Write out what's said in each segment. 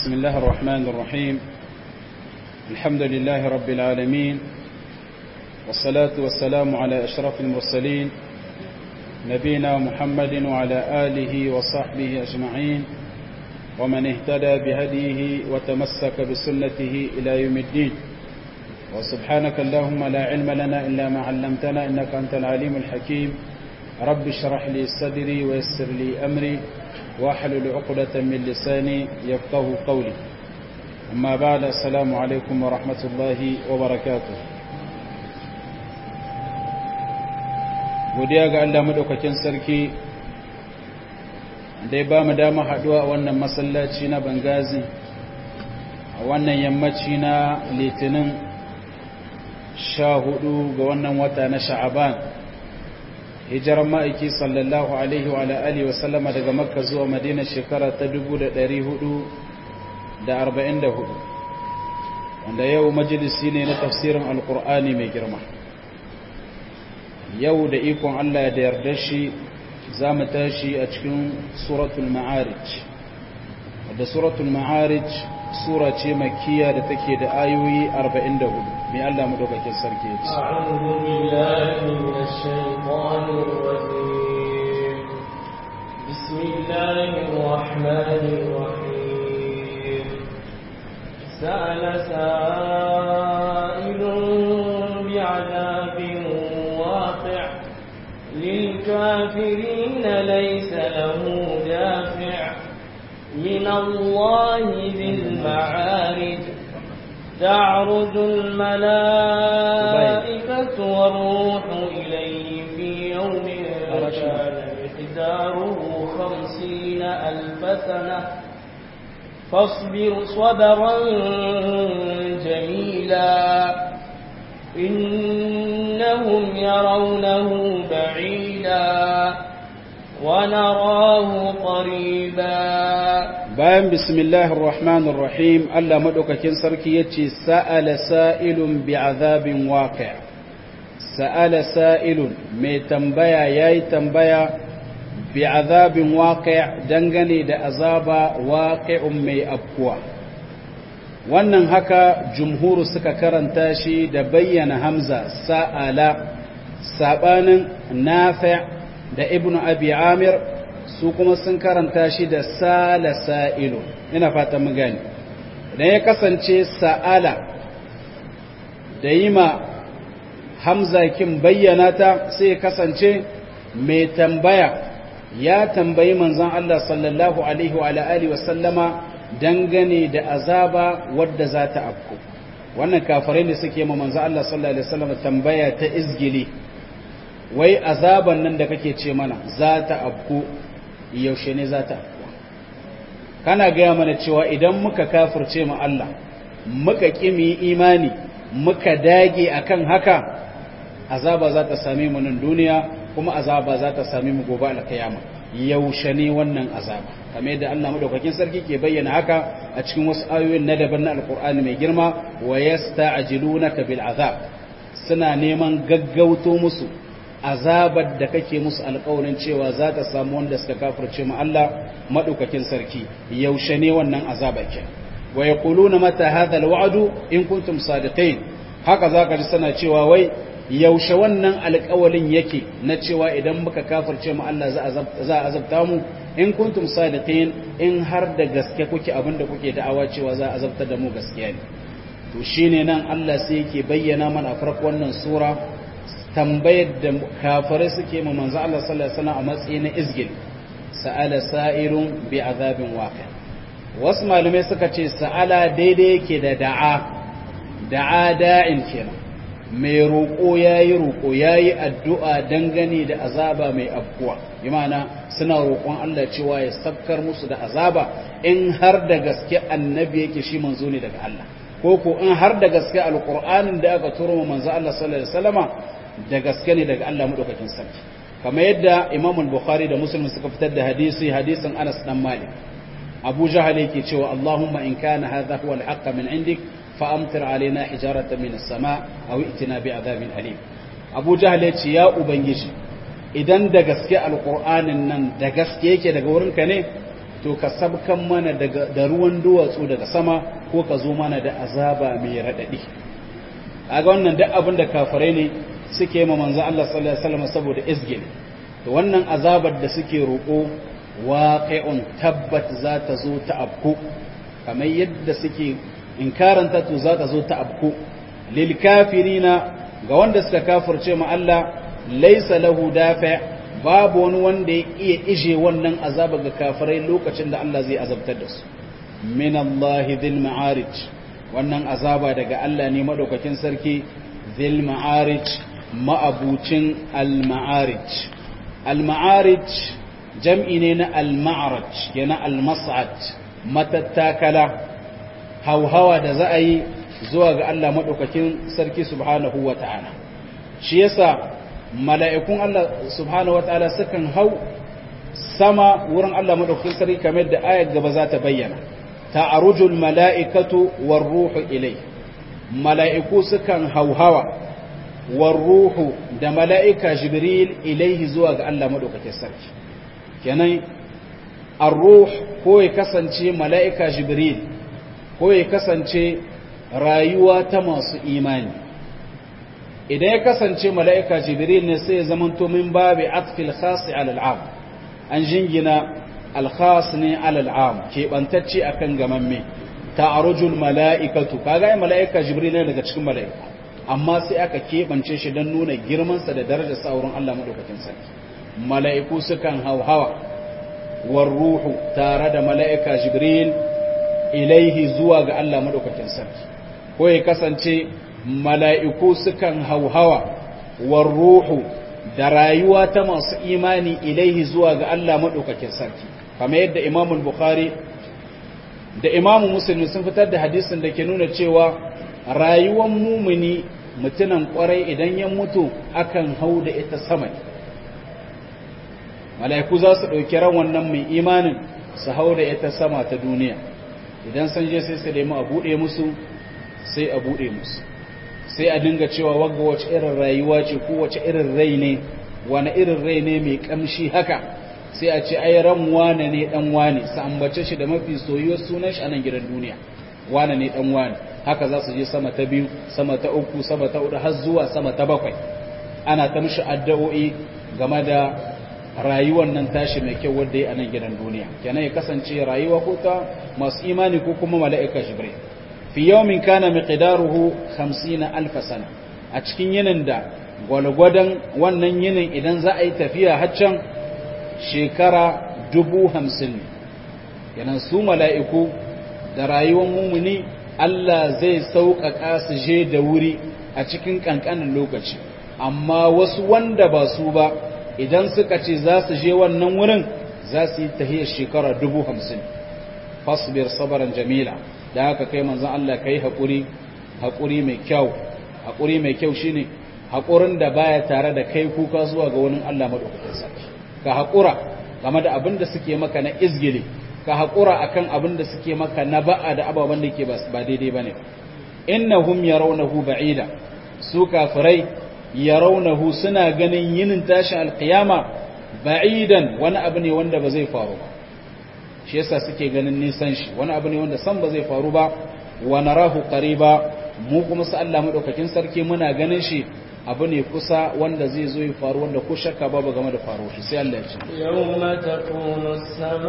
بسم الله الرحمن الرحيم الحمد لله رب العالمين والصلاة والسلام على أشرف المرسلين نبينا محمد وعلى آله وصحبه أجمعين ومن اهتدى بهديه وتمسك بسنته إلى يوم الدين وسبحانك اللهم لا علم لنا إلا ما علمتنا إنك أنت العليم الحكيم رب اشرح لي صدري ويسر لي أمري واحلل عقدة من لساني يفقه قولي أما بعد السلام عليكم ورحمة الله وبركاته godiya ga Allah madaukakin sarki da ya ba mu dama haduwa a wannan masallaci na Bangazi a wannan yammaci na Litinin sha hudu ga wannan wata na Sha'aban hijiran ma'aiki sallallahu alaihi wa alihi wa sallama daga Makka zuwa Madina shekara ta 1444 wanda yau majalisi ne na tafsirin alkur'ani mai girma yau da ikon Allah da yarda shi za mu tashi a cikin suratul ma'arij wadda suratul ma'arij sura ce makiya da take da ayoyi 44 mai Allah madaukakin sarki ya ce أعوذ بالله من الشيطان الرجيم بسم الله الرحمن الرحيم سأل سائل بعذاب واقع للكافرين ليس له دافع من الله ذي المعارج تعرج الملائكة والروح إليه في يوم كان مقداره خمسين ألف سنة فاصبر صبرا جميلا إنهم يرونه بعيدا ونراه قريبا bayan bismillahir rahmanir rahim Allah madaukakin sarki yace sa'ala sa'ilun bi'azabin waqi' sa'ala sa'ilun mai tambaya yayi tambaya bi'azabin waqi' dangane da azaba waqi'un mai afkuwa wannan haka jumhuru suka karanta shi da bayyana hamza sa'ala sabanin nafi' da ibnu abi amir su kuma sun karanta shi da sala sa'ilu ina fata mu gani idan ya kasance sa'ala da yi ma hamza kin bayyana ta sai ya kasance mai tambaya ya tambayi manzon Allah sallallahu alaihi wa alihi wa sallama dangane da azaba wadda za ta afku wannan kafirai ne suke ma manzon Allah sallallahu alaihi wa sallama tambaya ta izgili wai azaban nan da kake ce mana za ta afku yaushe ne za ta afkuwa kana gaya mana cewa idan muka kafirce mu Allah muka kimi imani muka dage akan haka azaba za ta same mu nan duniya kuma azaba za ta same mu gobe alkiyama yaushe ne wannan azaba kamar yadda Allah madaukakin sarki ke bayyana haka a cikin wasu ayoyin na daban na alkur'ani mai girma wa yasta'jilunaka bil azab suna neman gaggauto musu azabar da kake musu alƙawarin cewa za ta samu wanda suka kafirce mu Allah madaukakin sarki yaushe ne wannan azaba ke wa yaquluna mata hadha alwa'du in kuntum sadiqin haka zaka ji sana cewa wai yaushe wannan alƙawalin yake na cewa idan muka kafirce mu Allah za a azabta mu in kuntum sadiqin in har da gaske kuke abinda kuke da'awa cewa za a azabta da mu gaskiya ne to shine nan Allah sai yake bayyana mana a farko wannan sura tambayar da kafirai suke ma manzo Allah sallallahu alaihi wasallam a matsayin na izgil sa'ala sa'irun bi azabin waqi wasu malamai suka ce sa'ala daidai yake da da'a da'a da'in kenan mai roƙo yayi roƙo yayi addu'a dangane da azaba mai afkuwa bi ma'ana suna roƙon Allah cewa ya sabkar musu da azaba in har da gaske annabi yake shi manzo ne daga Allah ko ko in har da gaske alqur'anin da aka turo manzo Allah sallallahu alaihi wasallama da gaske ne daga Allah madaukakin sarki kamar yadda Imam al-Bukhari da Muslim suka fitar da hadisi hadisin Anas dan Malik Abu Jahal yake cewa Allahumma in kana hadha huwa al-haqq min indik fa amtir alaina hijaratan min as-sama aw itina bi adhabin alim Abu Jahal yace ya ubangiji idan da gaske alqur'anin nan da gaske yake daga wurinka ne to to ka sabkan mana daga da ruwan duwatsu daga sama ko ka zo mana da azaba mai radadi kaga wannan duk abin da kafirai ne suke ma manzo Allah sallallahu alaihi wasallam saboda izgil to wannan azabar da suke roko waqi'un tabbat za ta zo ta abku kamar yadda suke inkaranta to za ta zo ta abku lil kafirina ga wanda suka kafirce ma Allah laysa lahu dafi' babu wani wanda ya iya ije wannan azaba ga kafirai lokacin da Allah zai azabtar da su min Allah dhil ma'arij wannan azaba daga Allah ne madaukakin sarki dhil ma'arij ma'abucin al ma'arij al ma'arij jam'i ne na al ma'raj yana al mas'ad matattakala hauhawa da za a yi zuwa ga Allah madaukakin sarki subhanahu wata'ala shi yasa mala'ikun Allah subhanahu wa ta'ala sukan hau sama wurin Allah maɗaukakin sarki kamar da ayar gaba za ta bayyana ta arujul mala'ikatu war ruhu ilai mala'iku sukan hauhawa war ruhu da mala'ika jibril ilaihi zuwa ga Allah maɗaukakin sarki kenan ar-ruh ko ya kasance mala'ika jibril ko ya kasance rayuwa ta masu imani idan ya kasance mala'ika jibril ne sai ya zamanto min babi atfil khasi al'am an jingina alkhas ne al'am keɓantacce a kan gamamme ta arujul mala'ikatu kaga yi mala'ika jibril ne daga cikin mala'ika amma sai aka keɓance shi don nuna girmansa da darajar saurin Allah maɗaukakin sarki mala'iku sukan hauhawa war ruhu tare da mala'ika jibril ilaihi zuwa ga Allah maɗaukakin sarki ko ya kasance mala'iku sukan hauhawa war ruhu da rayuwa ta masu imani ilaihi zuwa ga Allah maɗaukakin sarki kamar yadda imamul bukhari da imamu musulmi sun fitar da hadisin da ke nuna cewa rayuwar mumuni mutunan kwarai idan ya mutu akan hau da ita sama mala'iku za su ɗauki ran wannan mai imanin su hau da ita sama ta duniya idan sun je sai su nemi a buɗe musu sai a buɗe musu sai a dinga cewa wagga wace irin rayuwa ce ko wace irin rai ne wani irin rai ne mai kamshi haka sai a ce ai ran wane ne dan wane sa ambace shi da mafi soyuwar sunan shi a nan gidan duniya wane ne dan wane haka za su je sama ta biyu sama ta uku sama ta hudu har zuwa sama ta bakwai ana ta mishi addu'o'i game da rayuwar nan tashi mai kyau wadda ya a nan gidan duniya kenan ya kasance rayuwa ko ta masu imani ko kuma mala'ika jibril fi yawmin kana miqdaruhu 50000 sana a cikin yinin da gwalgwadon wannan yinin idan za a yi tafiya haccan shekara dubu hamsin ne yanan su mala'iku da rayuwar mumuni Allah zai sauƙaƙa su je da wuri a cikin ƙanƙanin lokaci amma wasu wanda ba su ba idan suka ce za su je wannan wurin za su yi tahiyar shekara dubu hamsin fasbir sabaran jamila da haka kai manzan Allah ka yi haƙuri haƙuri mai kyau haƙuri mai kyau shine haƙurin da baya tare da kai kuka zuwa ga wani Allah maɗaukakin sarki ka haƙura game da abin da suke maka na izgili ka haƙura akan abin da suke maka na ba'a da ababen da ke ba daidai bane innahum yarawnahu ba'ida su kafirai yarawnahu suna ganin yinin tashin alqiyama ba'idan wani abu ne wanda ba zai faru ba shi yasa suke ganin nisan shi wani abu ne wanda san ba zai faru ba wa narahu qariba mu kuma sa Allah madaukakin sarki muna ganin shi abu ne kusa wanda zai zo ya faru wanda ko shakka babu game da faruwa shi sai Allah ya ce yawma takunu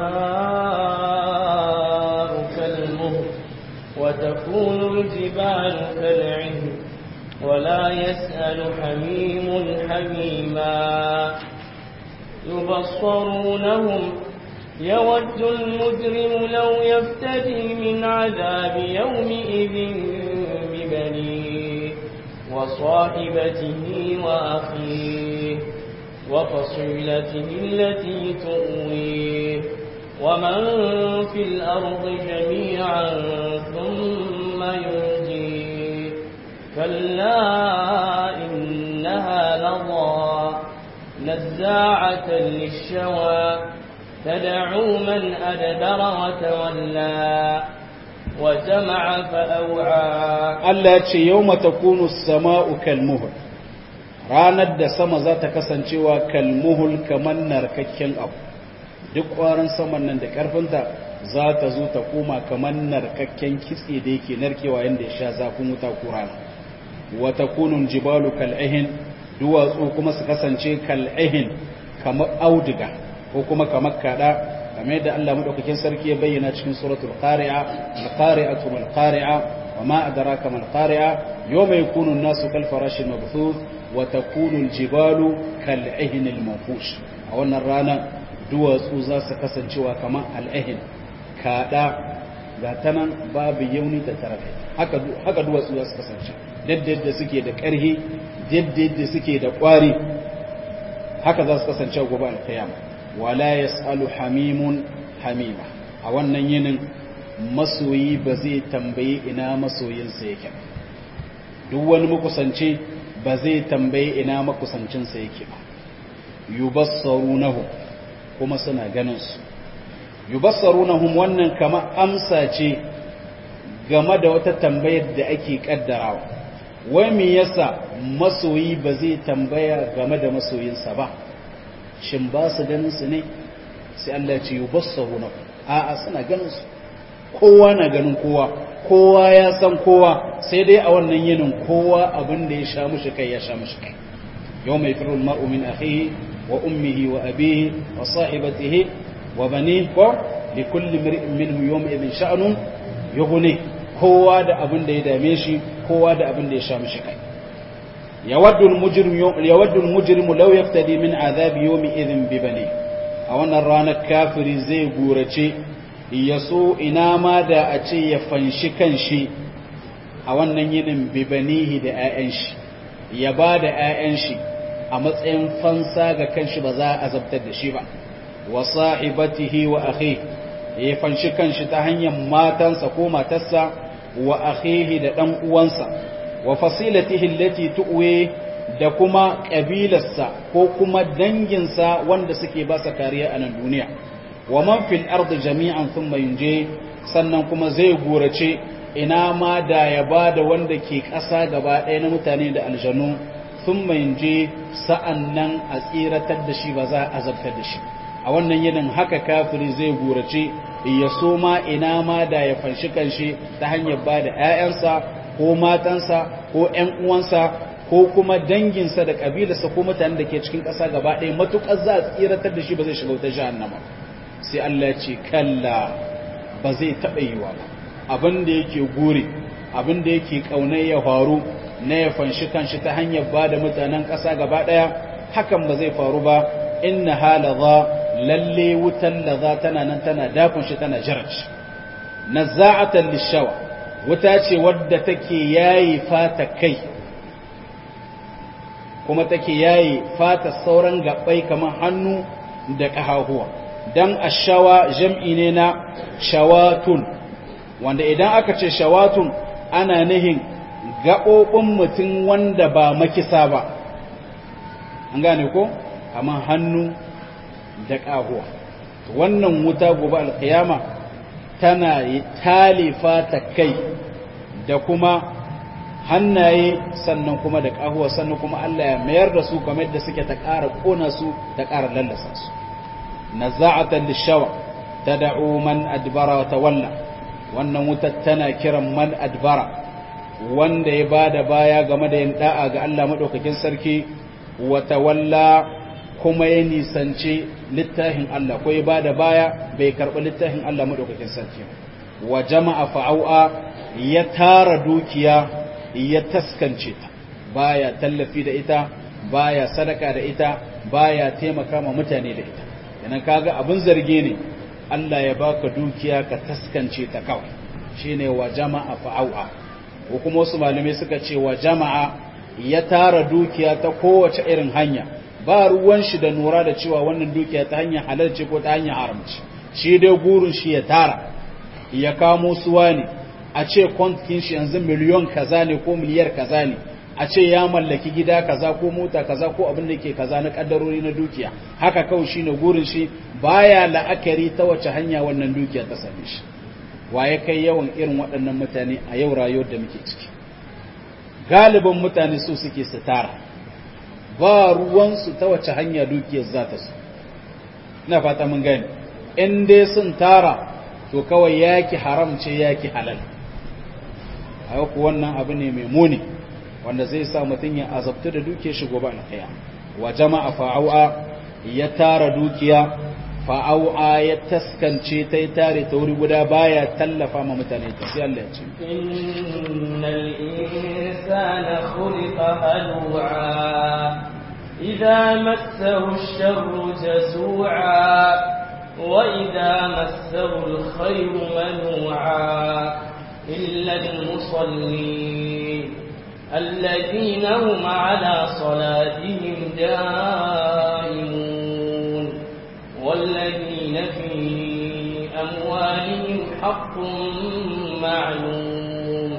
as-samaa'u kal-muhl wa takunu al-jibalu kal-'ihn wa la yas'alu hamimun hamima yubassarunahum يود المجرم لو يفتدي من عذاب يومئذ ببنيه وصاحبته وأخيه وفصيلته التي تؤويه ومن في الأرض جميعا ثم ينجيه كلا إنها لظى نزاعة للشوى تدعو من أدبر وتولى وجمع فأوعى Allah ya ce yau matakunu sama'u kalmuhul ranar da sama za ta kasancewa kalmuhul kamar narkakken abu duk ƙwarin saman nan da ƙarfinta za ta zo ta koma kamar narkakken kitse da yake narkewa yadda ya sha zafin wuta ko rana wata kunun jibalu kal'ihin duwatsu kuma su kasance kal'ihin kamar auduga ko kuma kamar kada kamar yadda Allah madaukakin sarki ya bayyana cikin suratul qari'a al-qari'atu mal qari'a wa ma adraka mal qari'a yawma yakunu an-nasu kal farashi mabthuth wa takunu al-jibalu kal'ihin al-manfush a wannan rana duwatsu za su kasancewa kamar al'ihin kada ga tanan babu yauni da tarafi haka haka duwatsu za su kasance yadda suke da ƙarhi yadda suke da ƙwari haka za su kasance gobe alkiyama wala yasalu hamimun hamima a wannan yinin masoyi ba zai tambayi ina masoyinsa yake duk wani makusanci ba zai tambayi ina makusancinsa yake ba yubassarunahu kuma suna ganin su yubassarunahum wannan kama amsa ce game da wata tambayar da ake kaddarawa wai me yasa masoyi ba zai tambaya game da masoyinsa ba shin ba su ganin su ne sai Allah ya ce yubassaruna a'a suna ganin su kowa na ganin kowa kowa ya san kowa sai dai a wannan yinin kowa abin da ya sha mushi kai ya sha mushi kai yau mai firul mar'u min akhihi wa ummihi wa abihi wa sahibatihi wa banihi ko li kulli mar'in minhu yawma idhin sha'nun yughni kowa da abin da ya dame shi kowa da abin da ya sha mishi kai yawaddu al-mujrim yawaddu al-mujrimu law yaftadi min adhabi yawmi idhin bi bani a wannan ranar kafiri zai gurace yaso ina ma da a ce ya fanshi kanshi a wannan yinin bi banihi da 'ya'yan shi ya ba da 'ya'yan shi a matsayin fansa ga kanshi ba za a azabtar da shi ba wa sahibatihi wa akhihi ya fanshi kanshi ta hanyar matansa ko matarsa wa akhihi da dan uwansa wa fasilatihi allati tu'we da kuma kabilarsa ko kuma danginsa wanda suke ba sa kariya a nan duniya wa man fil ardi jami'an thumma yunje sannan kuma zai gurace ina ma da ya bada wanda ke ƙasa gaba ɗaya na mutane da aljanu thumma yunje sa'annan a tsiratar da shi ba za a azabtar da shi a wannan yinin haka kafiri zai gurace ya so ma ina ma da ya fanshi kanshi ta hanyar ba da 'ya'yansa ko matansa ko 'yan uwansa ko kuma danginsa da ƙabilarsa ko mutanen da ke cikin ƙasa gaba ɗaya matuƙar za a tsiratar da shi ba zai shiga wutar jahannama sai Allah ce kalla ba zai taɓa yiwa ba abin da yake gure abin da yake ƙaunar ya faru na ya fanshi kanshi ta hanyar ba da mutanen ƙasa gaba ɗaya hakan ba zai faru ba inna halaza lalle wutan laza tana nan tana dakon shi tana jaraj nazza'atan lishawa wuta ce wadda take yayi fata kai kuma take yayi fata sauran gabbai kamar hannu da kahahuwa dan ashawa jam'i ne na shawatun wanda idan aka ce shawatun ana nihin gaɓoɓin mutum wanda ba makisa ba an gane ko kamar hannu da ƙahuwa wannan wuta gobe alkiyama tana talifa ta kai da kuma hannaye sannan kuma da ƙahuwa sannan kuma Allah ya mayar da su kamar yadda suke ta ƙara ƙona su ta ƙara lallasa su naza'atan lishawa tad'u man adbara wa tawalla wannan wutar tana kiran man adbara wanda ya bada baya game da yin da'a ga Allah madaukakin sarki wa tawalla kuma ya nisanci littafin Allah ko ya ba da baya bai karɓi littafin Allah maɗaukakin sarki wa jama'a fa'au'a ya tara dukiya ya taskance ta baya tallafi da ita baya sadaka da ita baya taimaka ma mutane da ita yana kaga abin zarge ne Allah ya baka dukiya ka taskance ta kawai shine wa jama'a fa'au'a ko kuma wasu malamai suka ce wa jama'a ya tara dukiya ta kowace irin hanya ba ruwan shi da nura da cewa wannan dukiya ta hanyar halarci ko ta hanyar haramci shi dai gurin shi ya tara ya kamo suwa ne a ce kwantin shi yanzu miliyon kaza ne ko miliyar kaza ne a ce ya mallaki gida kaza ko mota kaza ko abin da ke kaza na kaddarori na dukiya haka kawai shine gurin shi baya la'akari ta wace hanya wannan dukiya ta same shi waye kai yawan irin waɗannan mutane a yau rayuwar da muke ciki galibin mutane su suke su tara ba ruwansu ta wace hanya dukiyar za ta su ina fata mun gani in dai sun tara to kawai yaki haram ce yaki halal a ku wannan abu ne mai muni wanda zai sa mutum ya azabtu da duke shi gobe alkhiya wa jama'a fa'au'a ya tara dukiya fa'au'a ya taskance ta yi tare ta wuri guda baya tallafa ma mutane ta sai Allah ya ce innal insana khuliqa halu'a idza massahu ash-sharru jazu'a wa idza massahu al-khayru manu'a illa al-musallin الذين هم على صلاتهم دائمون والذين في أموالهم حق معلوم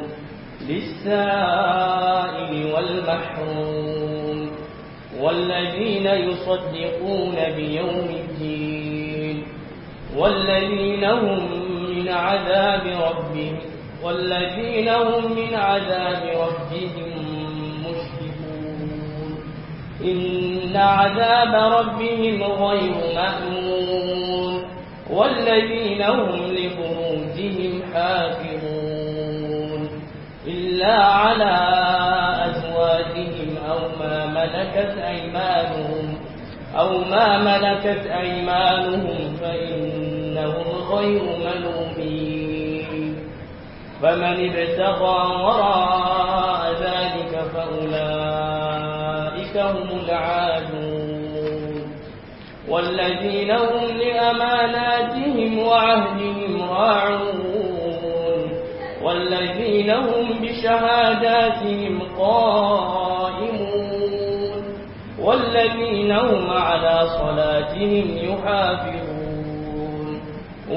للسائل والمحروم والذين يصدقون بيوم الدين والذين هم من عذاب ربهم والذين هم من عذاب ربهم مشركون إن عذاب ربهم غير مأمون والذين هم لفروجهم حافظون إلا على أزواجهم أو ما ملكت أيمانهم أو ما ملكت أيمانهم فإنهم غير ملومين فمن ابتغى وراء ذلك فأولئك هم العادون والذين هم لأماناتهم وعهدهم راعون والذين هم بشهاداتهم قائمون والذين هم على صلاتهم يحافظون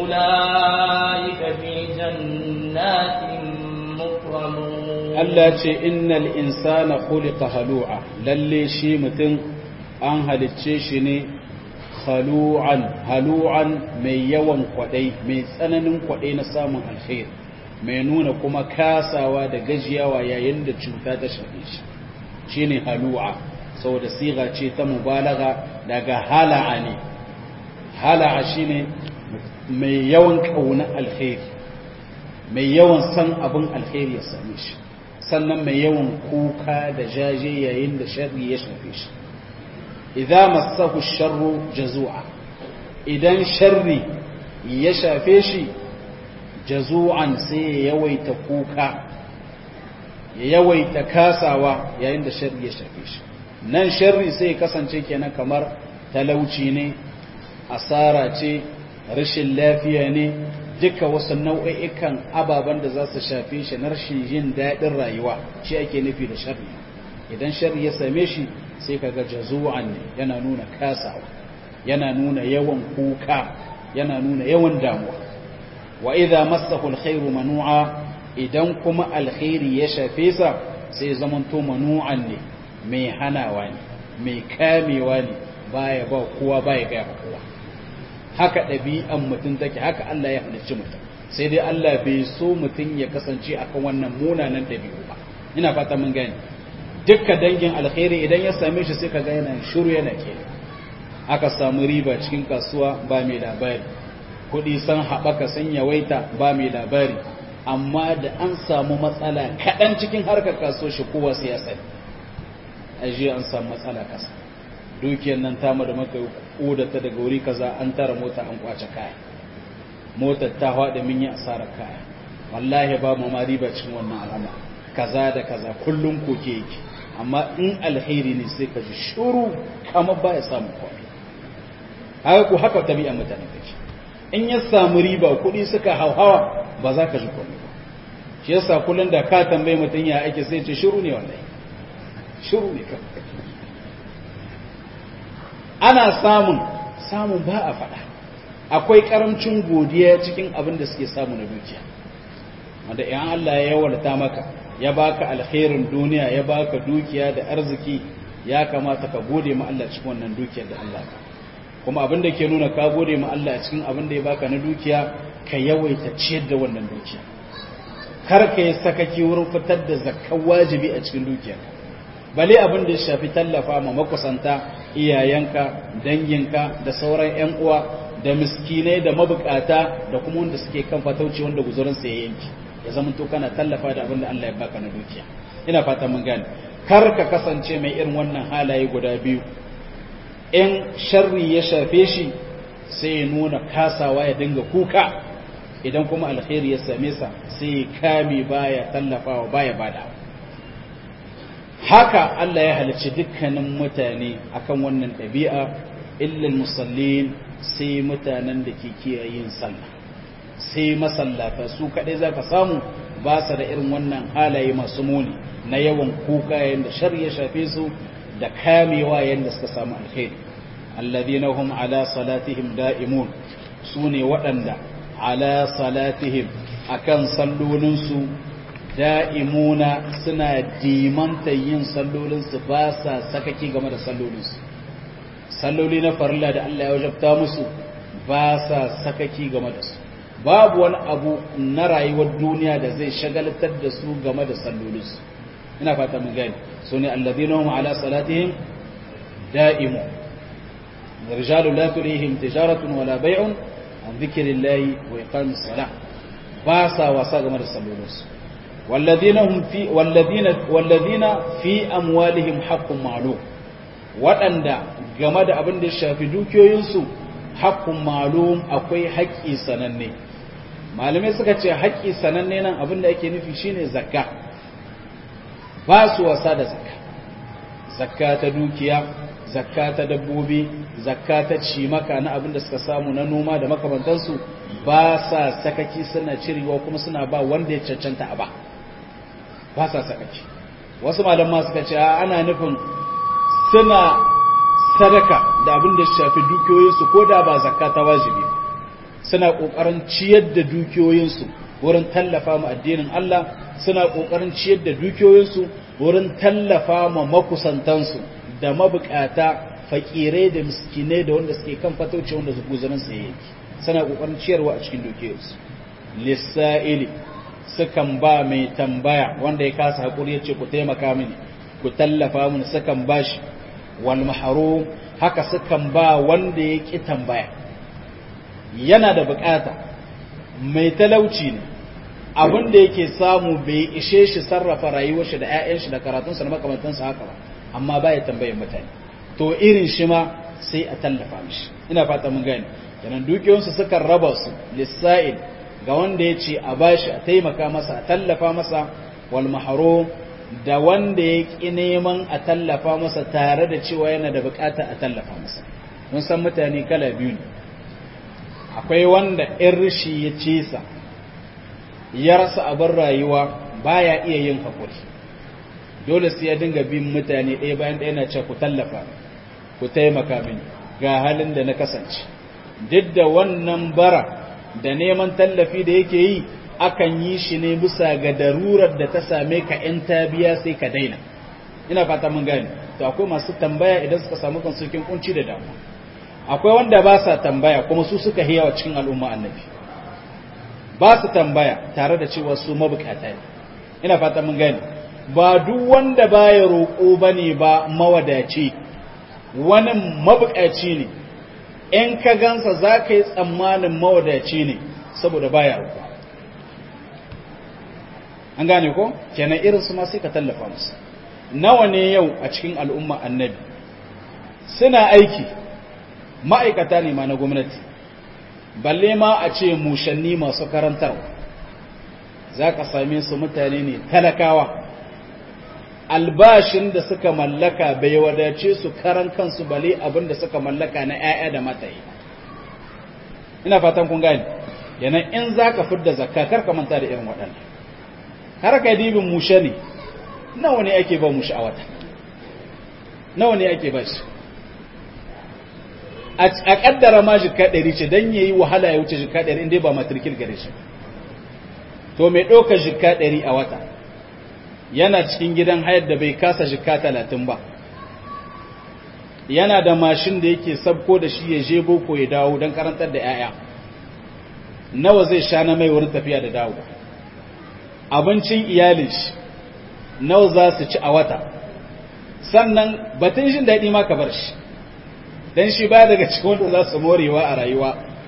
أولئك في جنات مكرمون Allah ce innal insana khuliqa halu'a lalle shi mutum an halicce shi ne halu'an halu'an mai yawan kwadai mai tsananin kwadai na samun alkhair mai nuna kuma kasawa da gajiyawa yayin da cuta ta shafe shi shine halu'a saboda siga ce ta mubalaga daga hala'a ne hala'a shine mai yawan kauna alkhair mai yawan san abin alkhairi ya same shi sannan mai yawan kuka da jaje yayin da sharri ya shafe shi idza massahu sharru jazua idan sharri ya shafe shi jazu'an sai ya yawaita kuka ya yawaita kasawa yayin da sharri ya shafe shi nan sharri sai ya kasance kenan kamar talauci ne asara ce rashin lafiya ne duka wasu nau'i'ikan ababen da za su shafe shi na rashin jin daɗin rayuwa shi ake nufi da sharri idan sharri ya same shi sai kaga jazu'an ne yana nuna kasawa yana nuna yawan kuka yana nuna yawan damuwa wa idza massahu alkhairu manu'a idan kuma alkhairi ya shafe sa sai zamanto manu'an ne mai hanawa ne mai kamewa ne baya ba kowa baya ga kowa haka ɗabi'an mutum take haka Allah ya halicci mutum sai dai Allah bai so mutum ya kasance akan wannan munanan ɗabi'u ba ina fata mun gani dukkan dangin alkhairi idan ya same shi sai ka ga yana shiru yana ke aka samu riba cikin kasuwa ba mai labari kuɗi san haɓaka san yawaita ba mai labari amma da an samu matsala kaɗan cikin harkar kasuwa shi kowa sai ya sani ajiye an samu matsala kasa dukiyar nan tamu da maka ta daga wuri kaza an tara mota an kwace kaya motar ta haɗa min yi asarar kaya wallahi ba mu ma riba cikin wannan al'amari kaza da kaza kullum koke yake amma in alheri ne sai ka ji shuru kamar ba ya samu komai haka ku haka tabi'a mutane take in ya samu riba kuɗi suka hauhawa ba za ka ji komai ba shi yasa kullum da ka tambayi mutum ya ake sai ce shuru ne wallahi shuru ne kawai ana samun samun ba a faɗa akwai karamcin godiya cikin abin da suke samu na dukiya wanda in Allah ya yawarta maka ya baka alkhairin duniya ya baka dukiya da arziki ya kamata ka gode ma Allah cikin wannan dukiyar da Allah ka kuma abin da ke nuna ka gode ma Allah cikin abin da ya baka na dukiya ka yawaita ciyar da wannan dukiya kar ka yi sakaki wurin fitar da zakkan wajibi a cikin dukiyar bale abin da ya shafi tallafa ma makusanta iyayenka danginka da sauran 'yan uwa da miskinai da mabukata da kuma wanda suke kan fatauci wanda guzurinsa ya yanki ya zama to kana tallafa da abin da Allah ya baka na dukiya ina fata mun gane kar ka kasance mai irin wannan halaye guda biyu in sharri ya shafe shi sai ya nuna kasawa ya dinga kuka idan kuma alkhairi ya same sa sai ya kame baya tallafawa baya bada haka Allah ya halicci dukkanin mutane akan wannan ɗabi'a illal musallin sai mutanen da ke kiyayen sallah sai masallata su kaɗai za ka samu ba su da irin wannan halaye masu muni na yawan kuka yadda shar ya shafe su da kamewa yadda suka samu alkhairi alladhina hum ala salatihim da'imun su ne waɗanda ala salatihim akan sallolinsu da'imuna suna dimanta yin sallolinsu ba sa sakaki game da sallolinsu salloli na farilla da Allah ya wajabta musu ba sa sakaki game da su babu wani abu na rayuwar duniya da zai shagaltar da su game da sallolinsu ina fata mun gani su ne alladhina hum ala salatihim da'imu rijalu la tulihim tijaratun wala bay'un an dhikrillahi wa iqamis salah ba sa wasa game da sallolinsu والذين هم في والذين والذين في اموالهم حق معلوم waɗanda game da abin da ya shafi dukiyoyinsu haƙƙun malum akwai haƙƙi sananne malamai suka ce haƙƙi sananne nan abin da ake nufi shine zakka ba su wasa da zakka zakka ta dukiya zakka ta dabbobi zakka ta cimaka na abin da suka samu na noma da makamantansu ba sa sakaki suna cirewa kuma suna ba wanda ya cancanta a ba ba sa sakaki wasu malamma suka ce ana nufin suna sadaka da abin da shafi dukiyoyinsu ko da ba zakka ta wajibi suna ƙoƙarin ciyar da dukiyoyinsu wurin tallafa ma addinin Allah suna ƙoƙarin ciyar da dukiyoyinsu wurin tallafa ma makusantansu da mabukata fakirai da miskinai da wanda suke kan fatauci wanda su guzarin su yake suna ƙoƙarin ciyarwa a cikin dukiyoyinsu lissa'ili sukan ba mai tambaya wanda ya kasa haƙuri ya ce ku taimaka mini ku tallafa mini sukan bashi wal mahrum haka sukan ba wanda ya ki tambaya yana da bukata mai talauci ne abin da yake samu bai ishe shi sarrafa rayuwar shi da ƴaƴan shi da karatun sa da makamantan sa haka ba amma baya tambayar mutane to irin shi ma sai a tallafa mishi ina fata mun gane kenan dukiyoyin su sukan raba su lisa'il ga wanda ya ce a bashi a taimaka masa a tallafa masa wal mahrum da wanda ya ƙi neman a tallafa masa tare da cewa yana da bukata a tallafa masa mun san mutane kala biyu ne akwai wanda in rishi ya cesa ya rasa abin rayuwa baya iya yin haƙuri dole sai ya dinga bin mutane ɗaya bayan ɗaya na ce ku tallafa ku taimaka mini ga halin da na kasance duk da wannan bara da neman tallafi da yake yi akan yi shi ne bisa ga darurar da ta same ka in ta biya sai ka daina ina fata mun gane to akwai masu tambaya idan suka samu kansu cikin kunci da damuwa akwai wanda ba sa tambaya kuma su suka hiyawa cikin al'umma annabi ba su tambaya tare da cewa su mabukata ne ina fata mun gane ba duk wanda baya roƙo bane ba mawadaci wani mabukaci ne in ka gansa za ka yi tsammanin mawadaci ne saboda baya roƙo an gane ko kenan irin su ma sai ka tallafa musu nawa ne yau a cikin al'umma annabi suna aiki ma'aikata ne ma na gwamnati balle ma a ce mushanni masu karantarwa za ka same su mutane ne talakawa albashin da suka mallaka bai wadace su karan kansu bale abin da suka mallaka na 'ya'ya da mataye ina fatan kun gane yana in za ka fidda zakka kar ka manta da irin waɗannan har ka dibin mushe ne nawa ne ake ba mushe a wata nawa ne ake ba shi a kaddara ma jika ɗari ce don yayi wahala ya wuce jika ɗari inda ba matrikil gare shi to mai ɗauka jika ɗari a wata yana cikin gidan hayar da bai kasa jika talatin ba yana da mashin da yake sabko da shi ya je boko ya dawo don karantar da 'ya'ya nawa zai sha na mai wurin tafiya da dawo abincin iyalin shi nawa za su ci a wata sannan batun jin daɗi ma ka bar shi don shi ba daga cikin wanda za su morewa a rayuwa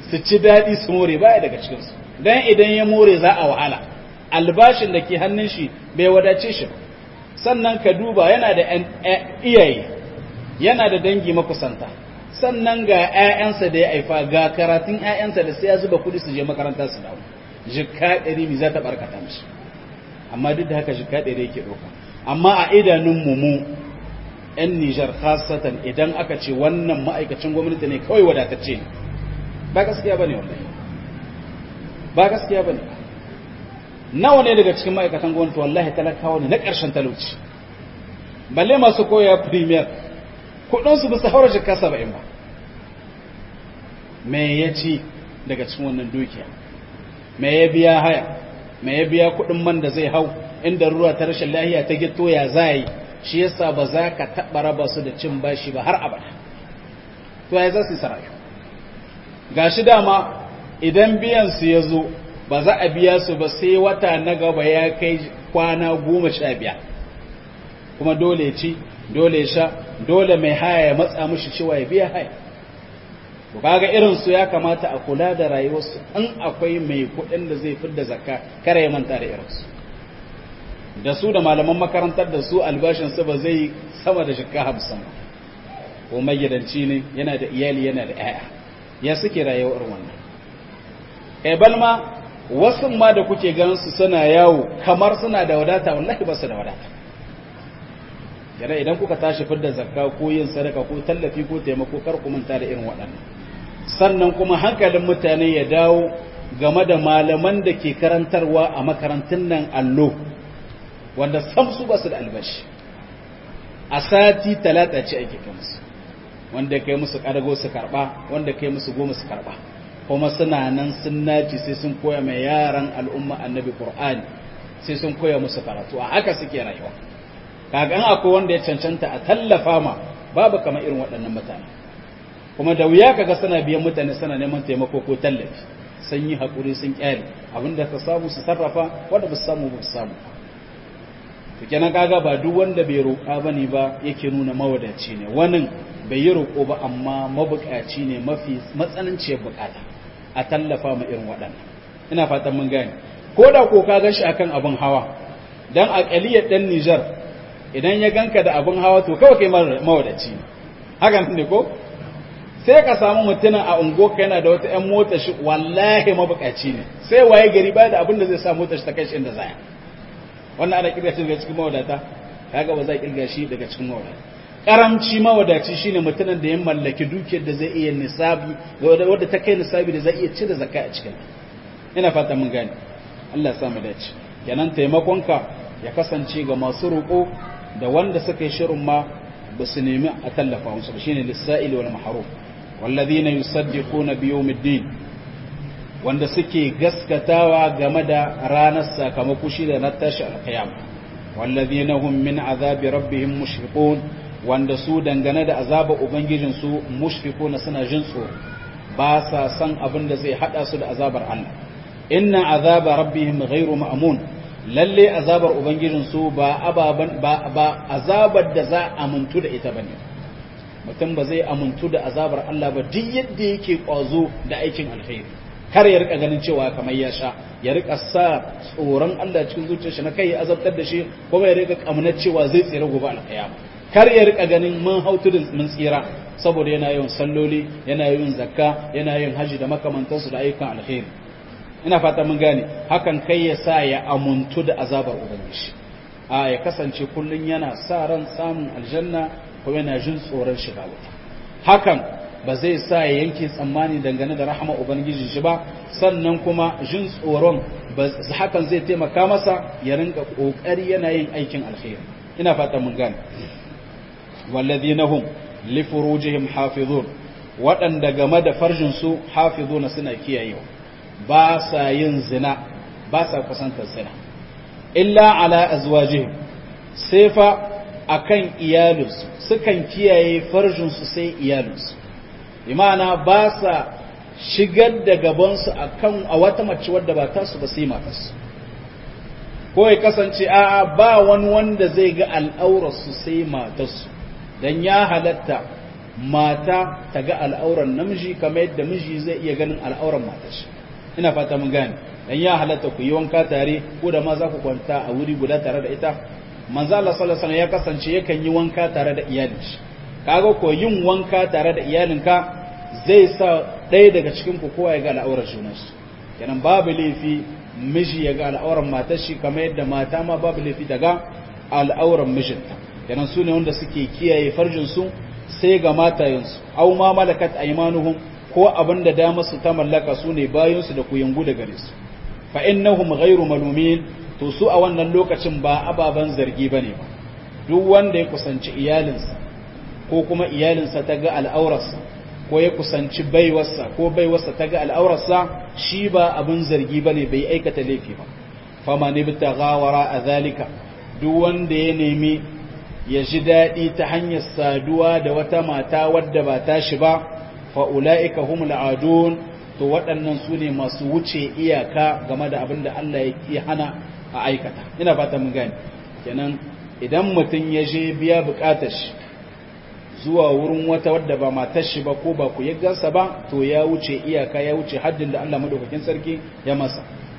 su ci daɗi su more baya daga cikinsu don idan ya more za a wahala albashin da ke hannun shi bai wadace shi ba sannan ka duba yana da iyaye yana da dangi makusanta sannan ga 'ya'yansa da ya haifa ga karatun 'ya'yansa da sai ya zuba kudi su je makaranta su dawo jikka ɗari mi za ta barkata mishi amma duk da haka jikka ɗari yake ɗauka amma a idanun mu mu 'yan Nijar khasatan idan aka ce wannan ma'aikacin gwamnati ne kawai wadatacce ne ba gaskiya bane wallahi ba gaskiya bane nawa ne daga cikin ma'aikatan gwamnati wallahi talakawa ne na ƙarshen talauci balle masu koya premier kudinsu ba su haura jika saba'in ba me ya ci daga cikin wannan dukiya me ya biya haya me ya biya kudin man da zai hau inda ruwa ta rashin lahiya ta gito ya zai shi yasa ba za ka taɓa raba su da cin bashi ba har abada to ya za su yi sarayu ga shi dama idan biyan su ya zo ba za a biya su ba sai wata na gaba ya kai kwana goma sha biyar kuma dole ci dole sha dole mai haya ya matsa mushi cewa ya biya haya to kaga irin su ya kamata a kula da rayuwarsu in akwai mai kuɗin da zai fidda zakka kare ya manta da irinsu da su da malaman makarantar da su albashin su ba zai sama da shekka hamsin ko magidanci ne yana da iyali yana da 'ya'ya ya suke rayuwar wannan kai balma wasu ma da kuke ganin su suna yawo kamar suna da wadata wallahi ba su da wadata yana idan kuka tashi fidda zakka ko yin sadaka ko tallafi ko taimako kar ku manta da irin waɗannan sannan kuma hankalin mutane ya dawo game da malaman da ke karantarwa a makarantun nan allo wanda sam su ba su da albashi a sati talata ce ake kai musu wanda kai musu ƙarago su karɓa wanda kai musu goma su karɓa kuma suna nan sun naci sai sun koya mai yaran al'umma annabi qur'ani sai sun koya musu karatu a haka suke rayuwa kaga akwai wanda ya cancanta a tallafa ma babu kamar irin waɗannan mutane kuma da wuya kaga suna biyan mutane suna neman taimako ko tallafi sun yi haƙuri sun ƙyale abinda ka samu su sarrafa wanda ba su samu ba su samu to kenan kaga ba duk wanda bai roƙa bane ba yake nuna mawadaci ne wannan bai yi roƙo ba amma mabuƙaci ne mafi matsananciyar buƙata a tallafa ma irin waɗannan ina fatan mun gane ko da ko ka gashi akan abin hawa dan aqaliyar dan Niger idan ya ganka da abin hawa to kawai kai mawadaci ne haka ne ko sai ka samu mutumin a unguwarka yana da wata 'yan mota shi wallahi mabukaci ne sai waye gari ba da abin da zai sa mota shi ta kai shi inda zaya wannan ana kirga shi daga cikin mawadata kaga ba za a kirga shi daga cikin mawadata karamci mawadaci shine mutumin da ya mallaki dukiyar da zai iya nisabi wadda ta kai nisabi da zai iya cire zakka a cikin ina fata mun gane Allah ya sa mu dace kenan taimakonka ya kasance ga masu roƙo da wanda suka yi shirin ma ba su nemi a tallafa musu shine lissa'il wal mahrum والذين يصدقون بيوم الدين wanda suke gaskatawa game da ranar sakamako shi da na tashi alkiyam wallazina hum min azabi rabbihim mushfiqun wanda su dangane da azaba ubangijin su mushfiqun suna jin tsoro ba sa san abin da zai hada su da azabar Allah inna azaba rabbihim ghairu ma'mun lalle azabar ubangijin su ba ababan ba, ba azabar da za a muntu da ita bane mutum ba zai amuntu da azabar Allah ba duk yadda yake kwazo da aikin alkhairi kar ya rika ganin cewa kamar ya sha ya rika sa tsoron Allah cikin zuciyarsa na kai ya azabtar da shi kuma ya rika kamnar cewa zai tsira gobe alkiyama kar ya rika ganin mun hautu da mun tsira saboda yana yin salloli yana yin zakka yana yin haji da makamantansu da ayyukan alkhairi ina fata mun gane hakan kai ya sa ya amuntu da azabar ubangiji a ya kasance kullun yana sa ran samun aljanna ko yana jin tsoron shiga wuta hakan ba zai sa ya yanke tsammani dangane da rahama ubangiji shi ba sannan kuma jin tsoron hakan zai taimaka masa ya rinka kokari yana yin aikin alkhairi ina fatan mun gane walladhina hum li furujihim hafizun waɗanda game da farjin su hafizuna suna kiyayewa ba sa yin zina ba sa kusantar zina illa ala azwajihim sai fa akan iyalinsu sukan kiyaye farjinsu sai iyalinsu imana ba sa shigar da gabansu akan a wata mace wadda ba tasu ba sai matarsu ko ya kasance a'a ba wani wanda zai ga al'aurarsu sai matarsu dan ya halatta mata ta ga al'auran namiji kamar yadda miji zai iya ganin al'auran matar shi ina fata mun gane dan ya halatta ku yi wanka tare ko da ma za ku kwanta a wuri guda tare da ita manzo Allah sallallahu alaihi ya kasance yakan yi wanka tare da iyalin shi kaga ko yin wanka tare da iyalinka zai sa ɗaya daga cikin ku kowa ya ga al'aurar junansu kenan babu laifi miji ya ga al'auran matar shi kamar yadda mata ma babu laifi daga al'auran mijinta kenan su ne wanda suke kiyaye farjin su sai ga matayensu aw ma malakat aymanuhum ko abin da dama su ta mallaka su ne bayansu da kuyangu da gare su fa innahum ghairu malumin to su a wannan lokacin ba ababan zargi bane ba duk wanda ya kusanci iyalinsa ko kuma iyalinsa ta ga al'aurarsa ko ya kusanci baiwarsa ko baiwarsa ta ga al'aurarsa shi ba abin zargi bane bai aikata laifi ba fama ne bita gawara a zalika duk wanda ya nemi ya ji daɗi ta hanyar saduwa da wata mata wadda ba ta shi ba fa'ula'ika humul adun to waɗannan su ne masu wuce iyaka game da abin da Allah ya hana a aikata ina fata mun gani kenan idan mutum ya je biya bukatar shi zuwa wurin wata wadda ba matar shi ba ko ba ku yaggansa ba to ya wuce iyaka ya wuce haddin da Allah madaukakin sarki ya masa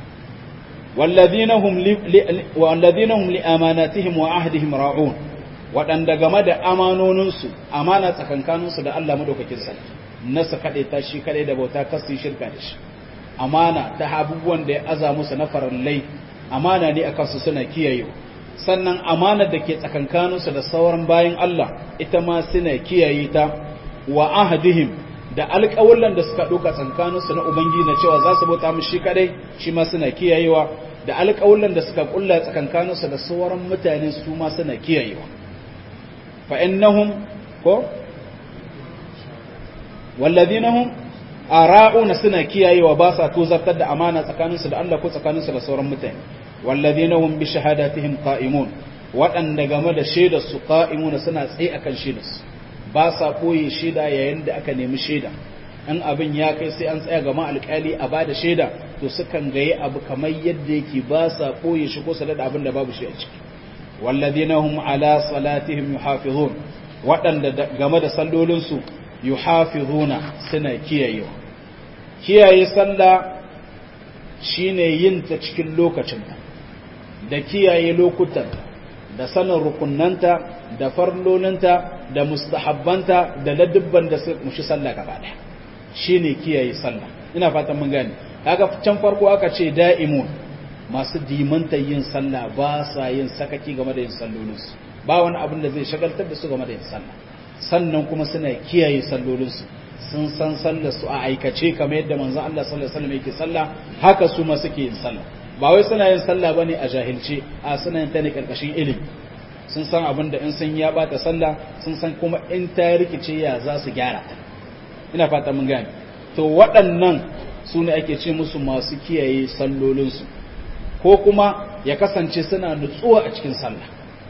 والذين هم لأماناتهم وعهدهم راعون waɗanda game da amanoninsu amana tsakankaninsu da Allah madaukakin sarki nasa kaɗai ta shi kaɗai da bauta kasu shirka da shi amana ta abubuwan da ya aza musu na farallai amana ne a kansu suna kiyayewa sannan amanar da ke tsakankaninsu da sauran bayan Allah ita ma suna kiyaye ta wa ahadihim da alƙawullan da suka ɗauka tsakankaninsu na Ubangiji na cewa za su bauta mu shi kadai shi ma suna kiyayewa da alƙawullan da suka ƙulla tsakankaninsu da sauran mutane su ma suna kiyayewa fa innahum ko walladhinahum ara'una suna kiyayewa ba sa tozartar da amana tsakaninsu da Allah ko tsakaninsu da sauran mutane walladhinahum bi shahadatihim qa'imun waɗanda game da shaidar su qa'imuna suna tsaye akan shaidar su ba sa koyi shaida yayin da aka nemi shaida in abin ya kai sai an tsaya gama alƙali a bada shaida to sukan gaye abu kamar yadda yake ba sa koyi shi ko su da abin da babu shi a ciki walladhina hum ala salatihim yuhafizun waɗanda game da sallolinsu yuhafizuna suna kiyayewa kiyaye sallah shine yin ta cikin lokacinta da kiyaye lokutan da sanin rukunnanta da farlolinta da mustahabbanta da ladubban da su mushi sallah gaba daya shine kiyaye sallah ina fatan mun gane kaga can farko aka ce da'imun masu dimanta yin sallah ba sa yin sakaki game da yin sallolinsu ba wani abin da zai shagaltar da su game da yin sallah sannan kuma suna kiyaye sallolinsu sun san sallar su a aikace kamar yadda manzon Allah sallallahu alaihi wasallam yake sallah haka su ma suke yin sallah ba wai suna yin sallah bane a jahilce a suna yin ta ne karkashin ilimi sun san abin da in sun ya bata sallah sun san kuma in ta rikice ya za su gyara ina fata mun gane to waɗannan su ne ake ce musu masu kiyaye sallolinsu ko kuma ya kasance suna nutsuwa a cikin sallah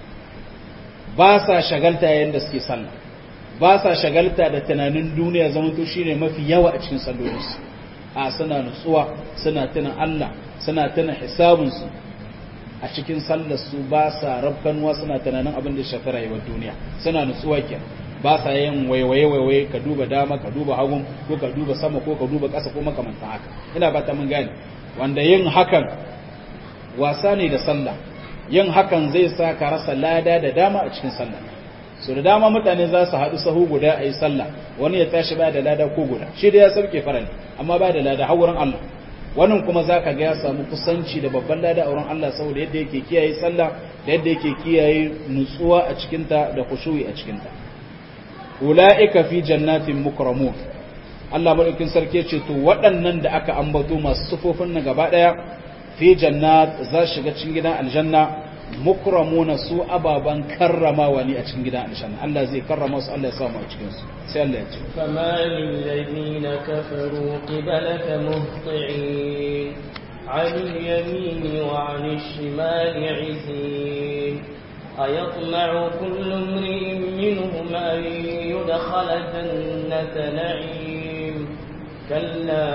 ba sa shagalta yayin da suke sallah ba sa shagalta da tunanin duniya zama to shine mafi yawa a cikin sallolinsu a suna nutsuwa suna tuna Allah suna tuna hisabinsu a cikin sallar su ba sa rabkanwa suna tunanin abin da shafi rayuwar duniya suna nutsuwa ke ba sa yin waiwaye waiwaye ka duba dama ka duba hagun ko ka duba sama ko ka duba ƙasa ko makamantan haka ina ba ta mun gane wanda yin hakan wasa ne da sallah yin hakan zai sa ka rasa lada da dama a cikin sallah so da dama mutane za su haɗu sahu guda a yi sallah wani ya tashi ba da lada ko guda shi da ya sauke farali amma ba da lada har wurin Allah wannan kuma za ka ga ya samu kusanci da babban lada a wurin Allah saboda yadda yake kiyaye sallah da yadda yake kiyaye nutsuwa a cikinta da khushu'i a cikinta ula'ika fi jannatin mukramun Allah madaukin sarki ce to waɗannan da aka ambato masu sufofin na gaba ɗaya fi jannat za shiga cikin gidan aljanna mukramuna su ababan karramawa ne a cikin gidan aljanna Allah zai karrama su Allah ya samu a cikin su sai Allah ya ce فما للذين كفروا قبلك مهطعين عن اليمين وعن الشمال عزين أيطمع كل امرئ منهم أن يدخل جنة نعيم كلا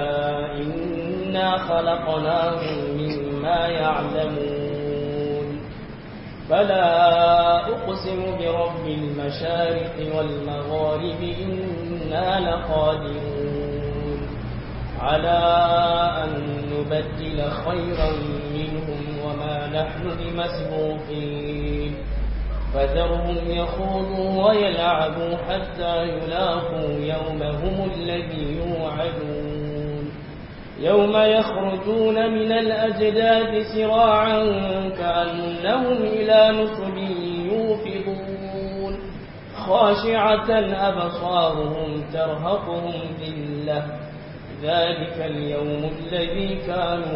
إنا خلقناهم مما يعلمون فلا أقسم برب المشارق والمغارب إنا لقادرون على أن نبدل خيرا منهم وما نحن بمسبوقين فذرهم يخوضوا ويلعبوا حتى يلاقوا يومهم الذي يوعدون يوم يخرجون من الأجداد سراعا كأنهم إلى نصب يوفضون خاشعة أبصارهم ترهقهم ذلة ذلك اليوم الذي كانوا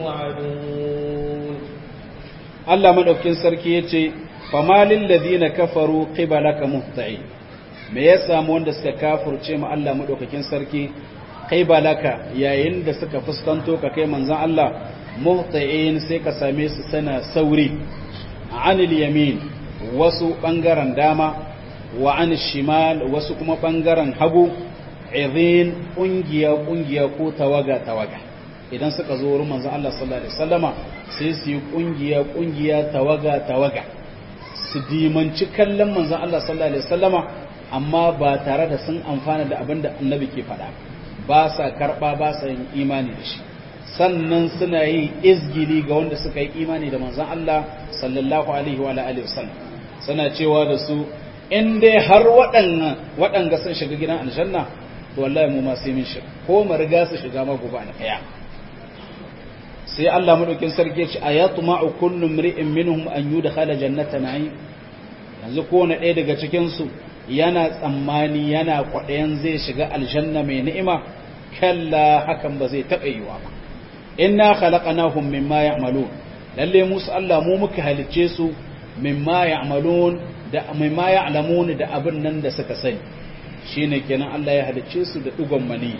يوعدون الله مدوكين سركي yace famalil ladina kafaru qibalaka muhtain me ya samu wanda suka kafirce mu Allah madaukakin sarki qibalaka yayin da suka fuskanto ka kai manzon Allah muhtain sai ka same su sana sauri anil yamin wasu bangaren dama wa an shimal wasu kuma bangaren hagu izin kungiya kungiya ko tawaga tawaga idan suka zo wurin manzon Allah sallallahu alaihi wasallama sai su yi kungiya kungiya tawaga tawaga su dimanci kallon manzon Allah sallallahu alaihi wasallama amma ba tare da sun amfana da abin da annabi ke faɗa ba sa karɓa ba sa yin imani da shi sannan suna yi izgili ga wanda suka yi imani da manzon Allah sallallahu alaihi wa alihi wasallam suna cewa da su in dai har waɗannan waɗanga sun shiga gidan aljanna to wallahi mu ma sai mun shiga ko mu riga su shiga ma gobe alƙaya sai Allah madaukin sarki ya ce ayatma'u kullu mri'in minhum an yudkhala jannata na'im yanzu kowane ɗaya daga cikin su yana tsammani yana kwaɗayan zai shiga aljanna mai ni'ima kalla hakan ba zai taɓa yiwa ba inna khalaqnahum mimma ya'malun lalle musu Allah mu muka halicce su mimma ya'malun da mimma ya'lamun da abin nan da suka sani shine kenan Allah ya halicce su da dugon mani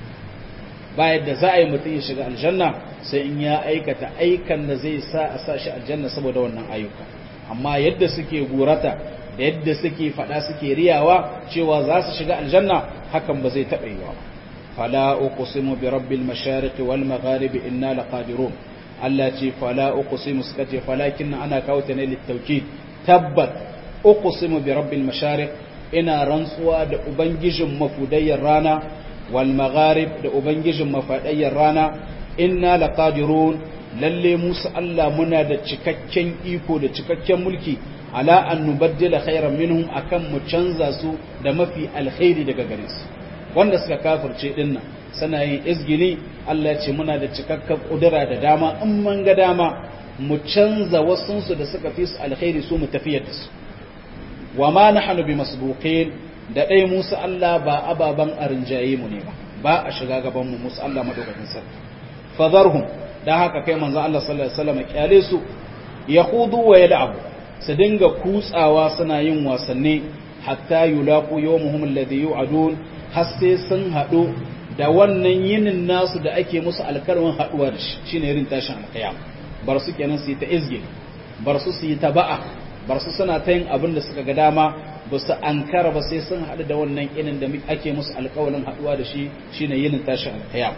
ba yadda za a yi mutum ya shiga aljanna sai in ya aikata aikan da zai sa a sa shi aljanna saboda wannan ayyuka amma yadda suke gurata da yadda suke fada suke riyawa cewa za su shiga aljanna hakan ba zai taɓa yiwa fala uqsimu bi rabbil mashariq wal magharib inna laqadirun Allah ce fala uqsimu suka ce falakin ana kawo ta ne littauki tabbat uqsimu bi rabbil mashariq ina rantsuwa da ubangijin mafudayyar rana wal magharib da ubangijin mafadayyar rana inna laqadirun lalle musu Allah muna da cikakken iko da cikakken mulki ala an nubaddila khairan minhum akan mu canza su da mafi alkhairi daga gare su wanda suka kafirce dinnan suna yin izgili Allah ce muna da cikakken kudura da dama in mun ga dama mu canza wasunsu da suka fi su alkhairi su mu tafiyar da su wa ma nahnu bi masbuqin da dai Musa Allah ba ababan arinjaye mu ne ba ba a shiga gaban mu Musa Allah madaukakin sarki fadharhum dan haka kai manzo Allah sallallahu alaihi wasallam kyale su yakhudu wa yal'abu su dinga kutsawa suna yin wasanni hatta yulaqu yawmuhum alladhi yu'adun har sai sun hadu da wannan yinin nasu da ake musu alkarmin haduwa da shi shine irin tashin alqiyam bar su kenan su yi ta izgi bar su su yi ta ba'a bar su suna ta yin abin da suka ga dama ba su ankara ba sai sun haɗu da wannan inin da ake musu alƙawalin haɗuwa da shi shine yinin tashin alƙiyam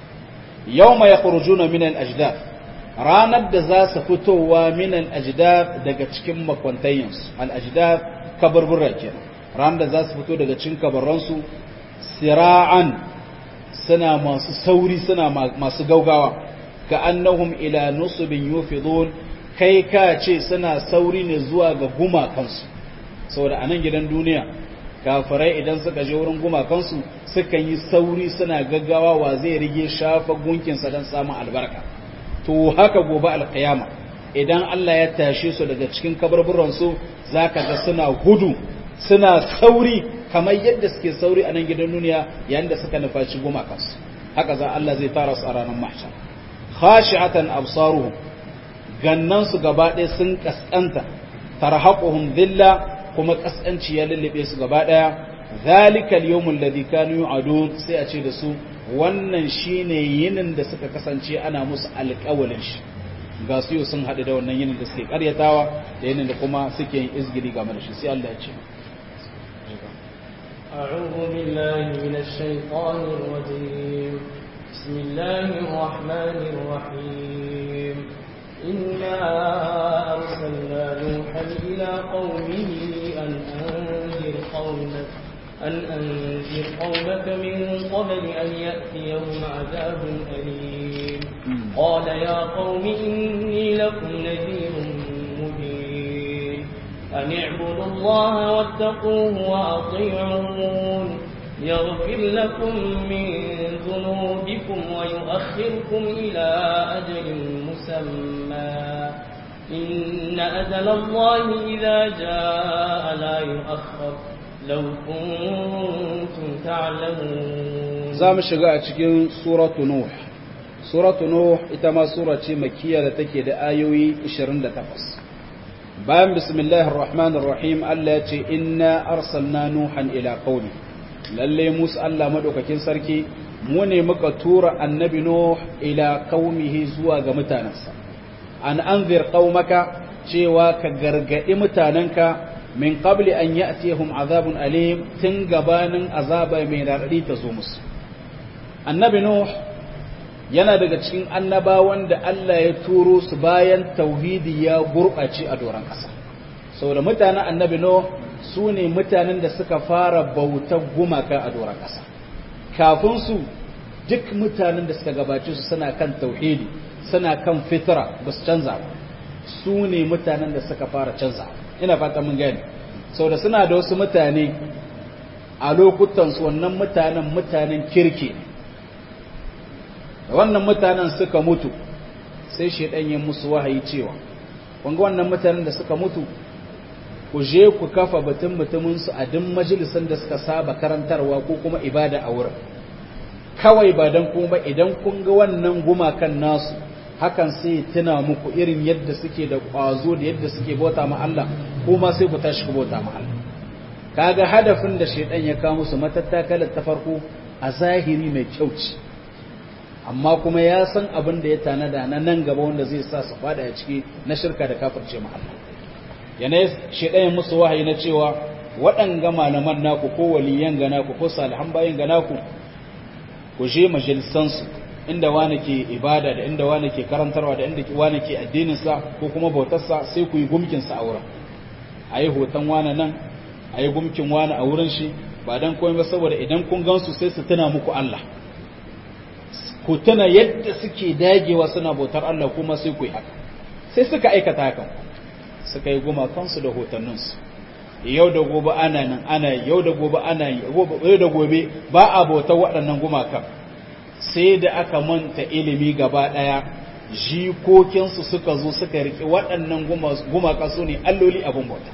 yawma yakhrujuna min al-ajdad ranar da za su fitowa min al-ajdad daga cikin makwantayensu al-ajdad kaburbura kenan ranar da za su fito daga cikin kabarransu sira'an suna masu sauri suna masu gaugawa ka annahum ila nusubin yufidun kai ka ce suna sauri ne zuwa ga gumakansu saboda a nan gidan duniya kafirai idan suka je wurin gumakansu sukan yi sauri suna gaggawa wa zai rige shafa gunkinsa don samun albarka to haka gobe alkiyama idan Allah ya tashe su daga cikin kabarburansu za ka ga suna gudu suna sauri kamar yadda suke sauri a nan gidan duniya yayin da suka nufaci gumakansu haka za Allah zai tara su a ranar mahshar khashi'atan absaruhum gannan su gaba ɗaya sun kaskanta tarhaquhum dhilla kuma kaskanci ya lullube su gaba ɗaya zalika al-yawmul ladhi kanu yu'adun sai a ce da su wannan shine yinin da suka kasance ana musu alƙawalin shi ga su yau sun haɗu da wannan yinin da suke ƙaryatawa da yinin da kuma suke yin izgiri game da shi sai Allah ya ce أعوذ بالله من الشيطان الرجيم بسم الله الرحمن الرحيم إنا أرسلنا نوحا قومه أن أنذر قومك أن أنذر قومك من قبل أن يأتيهم عذاب أليم قال يا قوم إني لكم نذير مبين أن اعبدوا الله واتقوه وأطيعون يغفر لكم من ذنوبكم ويؤخركم إلى أجل مسمى إن أجل الله إذا جاء لا يؤخر لو كنتم تعلمون زام شغا cikin suratu nuh suratu nuh ita ma sura ce makkiya da take da ayoyi 28 bayan bismillahir rahmanir rahim Allah ya ce inna arsalna nuhan ila qaumi lalle musu Allah madaukakin sarki mu ne muka tura annabi nuh ila qaumihi zuwa ga mutanansa an anzir qaumaka cewa ka gargadi mutananka min qabli an ya'tihum azabun alim tun gabanin azaba mai radadi ta zo musu annabi nuh yana daga cikin annabawan da Allah ya turo su bayan tauhidi ya gurɓace a doron ƙasa saboda mutanen annabi nuh su ne mutanen da suka fara bautar gumaka a doron ƙasa kafin su duk mutanen da suka gabace su suna kan tauhidi suna kan fitra ba su canza ba su ne mutanen da suka fara canza ina fata mun gani saboda suna da wasu mutane a lokutansu wannan mutanen mutanen kirki ne da wannan mutanen suka mutu sai shaidan ya musu wahayi cewa wanga wannan mutanen da suka mutu ku je ku kafa batun mutuminsu a duk majalisan da suka saba karantarwa ko kuma ibada a wurin kawai ba don kuma idan kun ga wannan gumakan nasu hakan sai tuna muku irin yadda suke da ƙwazo da yadda suke bauta ma Allah kuma sai ku tashi ku bauta ma Allah kaga hadafin da shaidan ya kawo musu matattakalar ta farko a zahiri mai kyau ce amma kuma ya san abin da ya tanada na nan gaba wanda zai sa su fada a ciki na shirka da kafirce ma Allah yana shaidan ya musu wahayi na cewa waɗanga malaman naku ko waliyan ga naku ko salihan bayin ga naku ku je majalisansu inda wani ke ibada da inda wani ke karantarwa da inda wani ke addininsa ko kuma bautarsa sai ku yi gumkinsa a wurin a yi hoton wani nan a yi gumkin wani a wurin shi ba don komai ba saboda idan kun gansu sai su tuna muku Allah ku tuna yadda suke dagewa suna bautar Allah kuma sai ku yi haka sai suka aikata hakan suka yi gumakansu da hotonninsu yau da gobe ana nan ana yau da gobe ana yau da gobe ba a bautar waɗannan gumakan sai da aka manta ilimi gaba ɗaya jikokinsu suka zo suka riƙe waɗannan gumaka su ne alloli abin bauta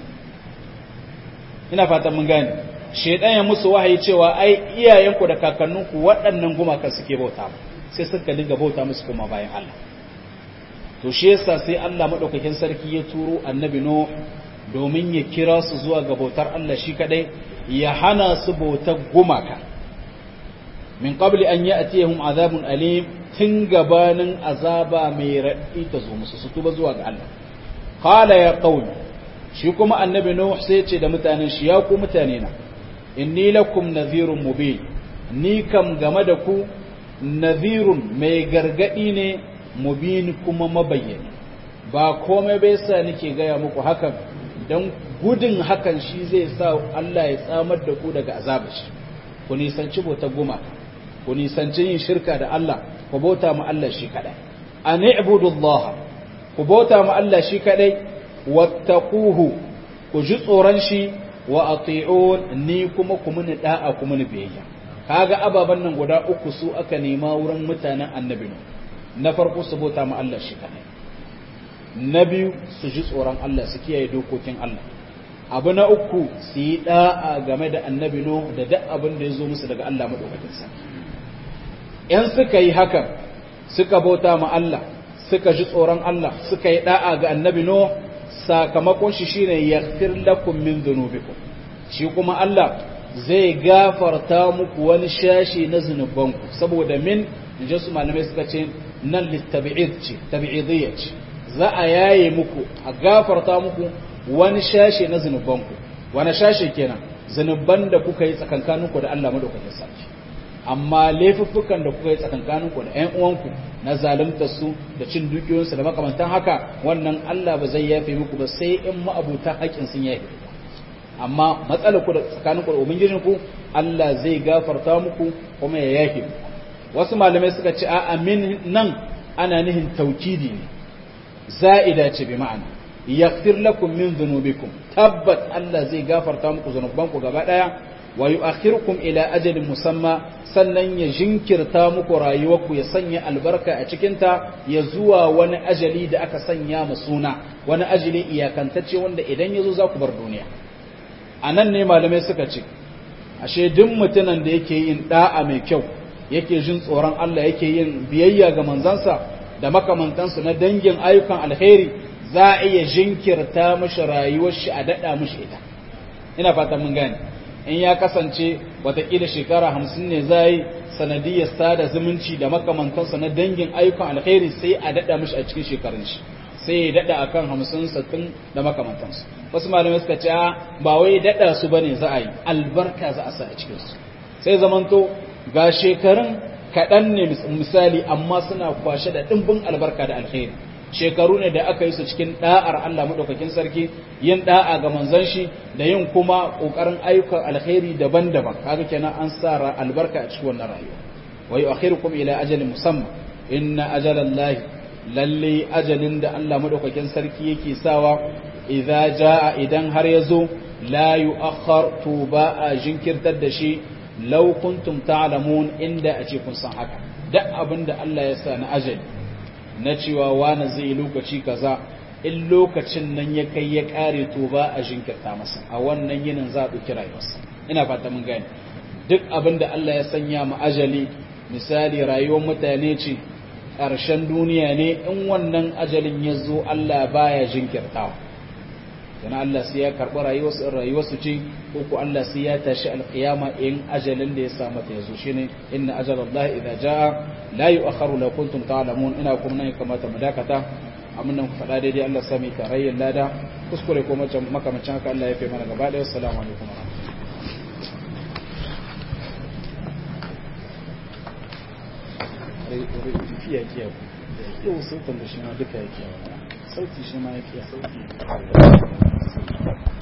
ina fatan mun gane shaidan ya musu wahayi cewa ai iyayenku da kakanninku waɗannan gumaka suke bauta sai suka dinga bauta musu kuma bayan Allah to shi yasa sai Allah madaukakin sarki ya turo annabi Nuh domin ya kira su zuwa ga bautar Allah shi kadai ya hana su bautar gumaka min qabli an ya'tiyahum azabun alim tun gabanin azaba mai raɗi ta zo musu su tuba zuwa ga Allah qala ya qaumi shi kuma annabi nuh sai ce da mutanen shi ya ku mutane na inni lakum nadhirun mubin ni kam game da ku nadhirun mai gargadi ne mubin kuma mabayyani ba komai bai sa nake gaya muku hakan dan gudun hakan shi zai sa Allah ya tsamar da ku daga azabar shi ku nisanci bautar gumaka ku nisanci yin shirka da Allah ku bauta ma Allah shi kadai an ibudullah ku bauta ma Allah shi kadai wattaquhu ku ji tsoron shi wa ati'un ni kuma ku muni da'a ku muni biyayya kaga ababan nan guda uku su aka nema wurin mutanen annabi na farko su bauta ma Allah shi kadai na biyu su ji tsoron Allah su kiyaye dokokin Allah abu na uku su yi da'a game da annabi no da duk abin da ya zo musu daga Allah madaukakin sarki ‘yan suka yi hakan suka bauta ma Allah suka ji tsoron Allah suka yi da'a ga annabi no sakamakon shi shine yaghfir lakum min dhunubikum shi kuma Allah zai gafarta muku wani shashi na zunubanku saboda min inji su malamai suka ce nan littabi'id ce tabi'idiyya ce za a yaye muku a gafarta muku wani shashi na zunubanku wani shashi kenan zunuban da kuka yi tsakankaninku da Allah madaukakin sarki amma laifuffukan da kuka yi tsakankaninku da ƴan uwanku na zaluntar su da cin dukiyoyinsu da makamantan haka wannan Allah ba zai yafe muku ba sai in ma'abuta haƙƙin sun yafe amma matsalar ku da tsakaninku da ubangijinku Allah zai gafarta muku kuma ya yafe muku wasu malamai suka ce a amin nan ana nihin taukidi ne za'ida ce bi ma'ana yaghfir lakum min dhunubikum tabbat Allah zai gafarta muku zanubanku gaba daya wa yu'akhirukum ila ajalin musamma sannan ya jinkirta muku rayuwarku ya sanya albarka a cikinta ya zuwa wani ajali da aka sanya mu suna wani ajali iyakantacce wanda idan yazo za ku bar duniya anan ne malamai suka ce ashe duk mutumin da yake yin da'a mai kyau yake jin tsoron Allah yake yin biyayya ga manzansa da makamantansu na dangin ayyukan alheri za a iya jinkirta mashi rayuwar shi a daɗa mashi ita ina fata mun gane in ya kasance watakila shekara hamsin ne za yi sanadiyar sada zumunci da makamantansa na dangin ayyukan alheri sai a daɗa mashi a cikin shekarun shi sai ya daɗa akan hamsin sattin da makamantansu wasu malamai suka ce ba wai daɗa su bane za a yi albarka za a sa a cikinsu sai zamanto ga shekarun kaɗan ne misali amma suna kwashe da ɗimbin albarka da alheri shekaru ne da aka yi su cikin ɗa'ar Allah maɗaukakin sarki yin ɗa'a ga manzon shi da yin kuma ƙoƙarin ayyukan alheri daban-daban kaga kenan an sa albarka a cikin wannan rayuwa wa yu'akhirukum ila ajalin musamman inna ajalallahi lalle ajalin da Allah maɗaukakin sarki yake sawa idza jaa idan har yazo la yu'akhkhar to ba a jinkirtar da shi law kuntum ta'lamun inda a ce kun san haka duk abin da Allah ya sa na ajali na cewa wani zai lokaci kaza in lokacin nan ya kai ya kare to ba a jinkirta masa a wannan yinin za a ɗauki rayuwarsa ina fata mun gane duk abin da Allah ya sanya mu ajali misali rayuwar mutane ce ƙarshen duniya ne in wannan ajalin ya zo Allah baya jinkirtawa yana Allah sai ya karɓi rayuwarsu rayuwarsu ce ko ko Allah sai ya tashi alƙiyama in ajalin da ya sa mata ya zo shine inna ajalallahi idza jaa la yu'akhkharu law kuntum ta'lamun ina kuma nan kamata mu dakata amin nan ku faɗa daidai Allah sami tarayyar lada kuskure ko makamacin haka Allah ya fi mana gaba ɗaya assalamu alaikum fiye kiyaye yau sautan da shi ma duka ya kiyaye sauti shi ma ya kiyaye sauti